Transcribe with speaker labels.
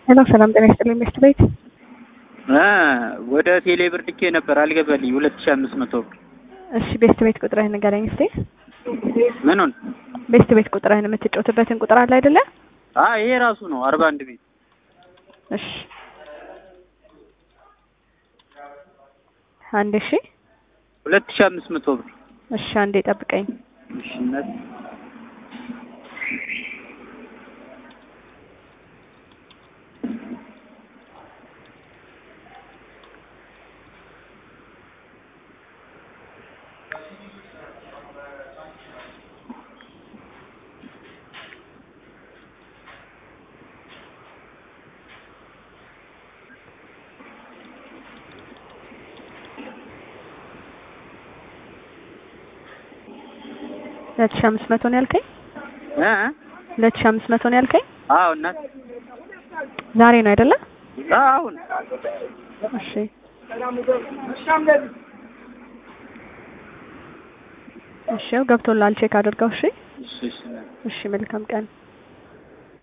Speaker 1: ሄሎ ሰላም ጤና ይስጥልኝ ሚስት ቤት
Speaker 2: ወደ ቴሌ ብር ልኬ ነበር አልገባልኝ። ሁለት ሺህ አምስት መቶ ብር
Speaker 1: እሺ ቤስት ቤት ቁጥርህን ንገረኝ እስቲ
Speaker 2: ምኑን?
Speaker 1: ቤስት ቤት ቁጥርህን የምትጫወትበትን ቁጥር አለ አይደለ
Speaker 2: አ ይሄ ራሱ ነው አርባ አንድ ቤት
Speaker 1: እሺ አንድ ሺ
Speaker 2: ሁለት ሺህ አምስት መቶ ብር
Speaker 1: እሺ አንዴ ጠብቀኝ
Speaker 2: እሺ እናት
Speaker 1: ሁለት ሺ አምስት መቶ ነው ያልከኝ
Speaker 2: እ
Speaker 1: ሁለት ሺ አምስት መቶ ነው ያልከኝ
Speaker 2: አዎ እናት
Speaker 1: ዛሬ ነው አይደለ
Speaker 2: አሁን
Speaker 1: እሺ እሺ ገብቶላል ቼክ አድርገው እሺ
Speaker 2: እሺ እሺ እናት
Speaker 1: እሺ መልካም ቀን